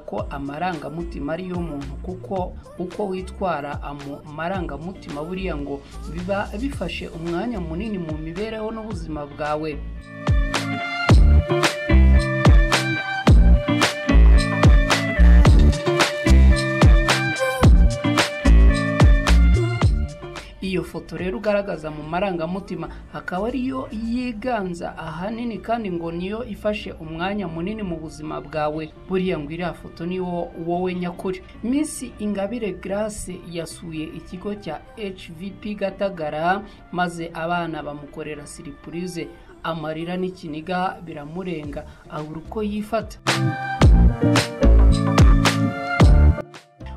ko amarangamutima ari iy'umuntu kuko uko witwara mu marangamutima buriya ngo biba bifashe umwanya munini mu mibereho n'ubuzima bwawe iyo foto rero ugaragaza mu marangamutima akaba ariyo yiganza ahanini kandi ngo niyo ifashe umwanya munini mu buzima bwawe buriya ngo iriya foto ni wowe nyakuri Miss ingabire grace yasuye ikigo cya hvp gatagara maze abana bamukorera siripurize amarira n'ikiniga biramurenga abura uko yifata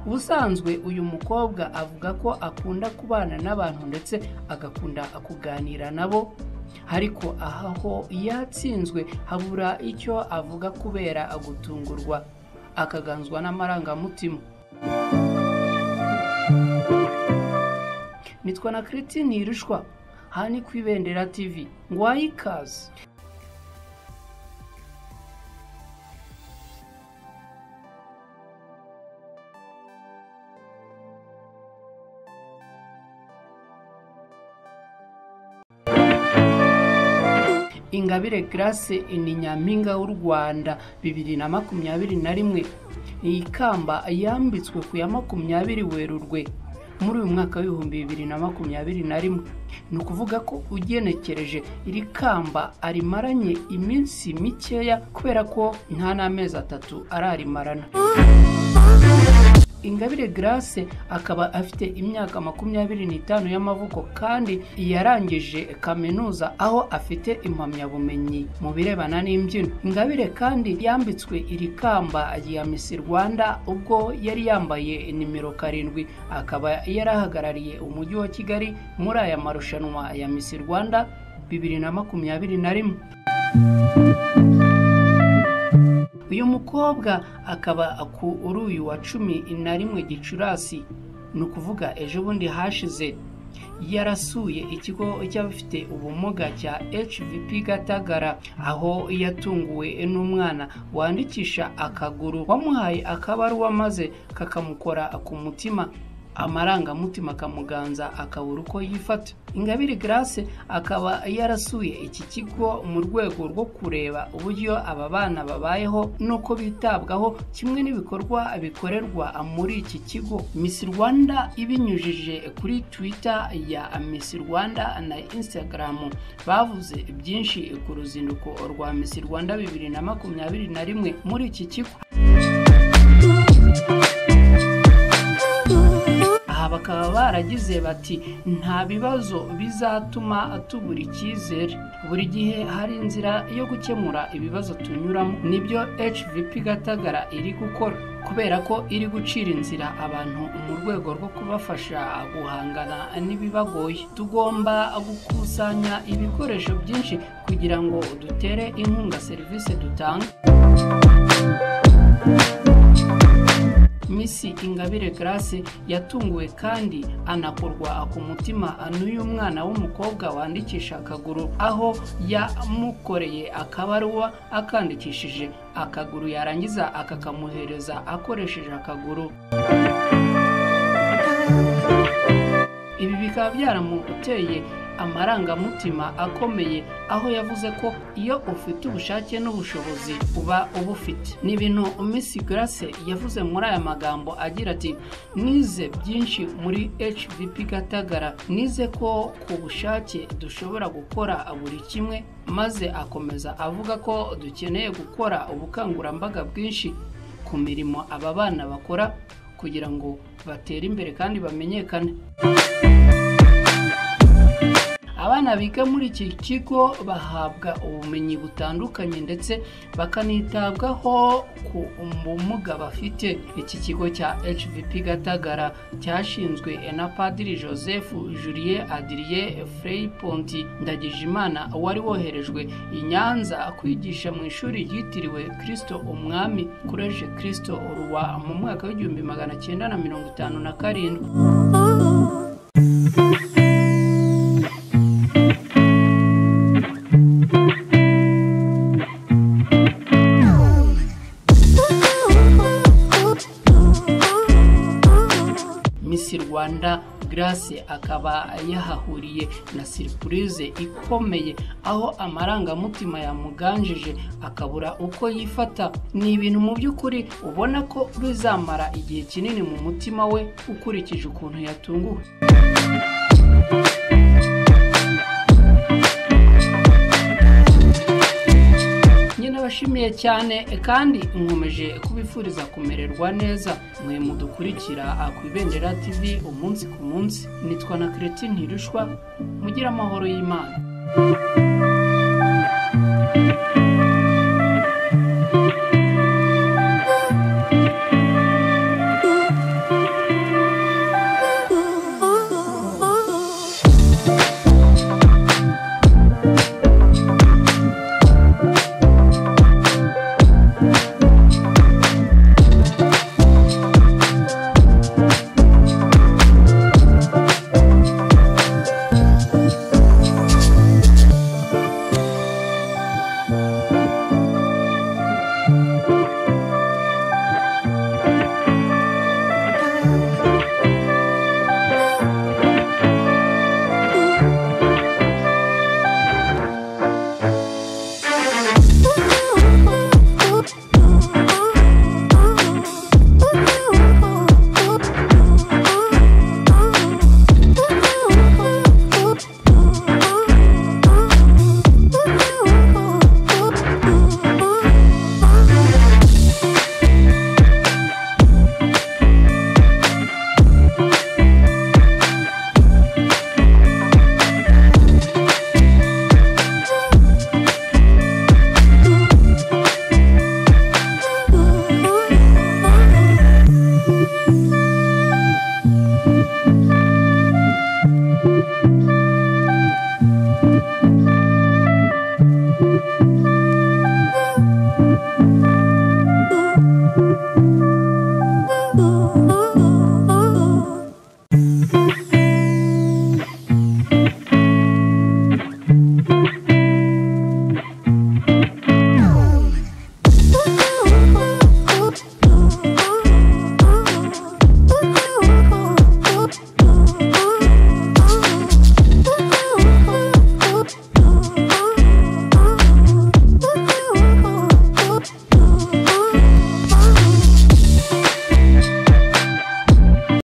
ubusanzwe uyu mukobwa avuga ko akunda kubana n'abantu ndetse agakunda kuganira nabo ariko aha ho yatsinzwe habura icyo avuga kubera gutungurwa akaganzwa n'amarangamutima nitwa na kiritine yirushwa aha ni ku ibendera tivi ngwaye ikaze ingabire grace ni nyampinga w'u rwanda bibiri na makumyabiri na rimwe iyi kamba yambitswe ku ya makumyabiri werurwe muri uyu mwaka w'ibihumbi bibiri na makumyabiri na rimwe ni ukuvuga ko ugenekereje iri kamba arimaranye iminsi mikeya kubera ko nta n'amezi atatu ararimarana ingabire grace akaba afite imyaka makumyabiri n'itanu y'amavuko kandi yarangije kaminuza aho afite impamyabumenyi mu birebana n'imbyino ingabire kandi yambitswe iri kamba rya miss rwanda ubwo yari yambaye nimero karindwi akaba yarahagarariye umujyi wa kigali muri aya marushanwa ya miss rwanda bibiri na makumyabiri na rimwe uyu mukobwa akaba kuri uyu wa cumi na rimwe gicurasi ni ukuvuga ejo bundi hashize yarasuye ikigo cy'abafite ubumuga cya hvp gatagara aho yatunguwe n'umwana wandikisha akaguru wamuhaye akabaruwa maze kakamukora ku mutima amarangamutima akamuganza akabura uko yifata ingabire grace akaba yarasuye iki kigo mu rwego rwo kureba uburyo aba bana babayeho n'uko bitabwaho kimwe n'ibikorwa bikorerwa muri iki kigo miss rwanda ibinyujije kuri twitter ya miss rwanda na instagram bavuze byinshi ku ruzinduko rwa miss rwanda bibiri na makumyabiri na rimwe muri iki kigo bakaba baragize bati nta bibazo bizatuma tubura icyizere buri gihe hari inzira yo gukemura ibibazo tunyuramo nibyo hvp gatagara iri gukora kubera ko iri gucira inzira abantu mu rwego rwo kubafasha guhangana n'ibibagoye tugomba gukusanya ibikoresho byinshi kugira ngo dutere inkunga serivisi dutanga misi ingabire grace yatunguwe kandi anakorwa ku mutima n'uyu mwana w'umukobwa wandikisha akaguru aho yamukoreye akabaruwa akandikishije akaguru yarangiza akakamuhereza akoresheje akaguru ibi bikaba byaramuteye amarangamutima akomeye aho yavuze ko iyo ufite ubushake n'ubushobozi uba ubufite ni ibintu Miss Grace yavuze muri aya magambo agira ati nize byinshi muri HVP Gatagara nize ko ku bushake dushobora gukora buri kimwe maze akomeza avuga ko dukeneye gukora ubukangurambaga bwinshi ku mirimo aba bana bakora kugira ngo batere imbere kandi bamenyekane abana biga muri iki kigo bahabwa ubumenyi butandukanye ndetse bakanitabwaho ku bumuga bafite iki kigo cya hvp gatagara cyashinzwe na padiri joseph julien adrie frey ponti ndagijimana wari woherejwe i nyanza kwigisha mu ishuri ryitiriwe kirisito umwami kureje kirisito ruwa mu mwaka w'igihumbi magana cyenda na mirongo itanu na karindwi misi rwanda garase akaba yahahuriye na siripurize ikomeye aho amarangamutima yamuganjije akabura uko yifata ni ibintu mu by'ukuri ubona ko bizamara igihe kinini mu mutima we ukurikije ukuntu yatunguwe nyine abashimiye cyane kandi nkomeje kubifuriza kumererwa neza mwe mudukurikira ku ibendera tv umunsi ku munsi nitwa na kereti ntirushwa mugire amahoro y'imana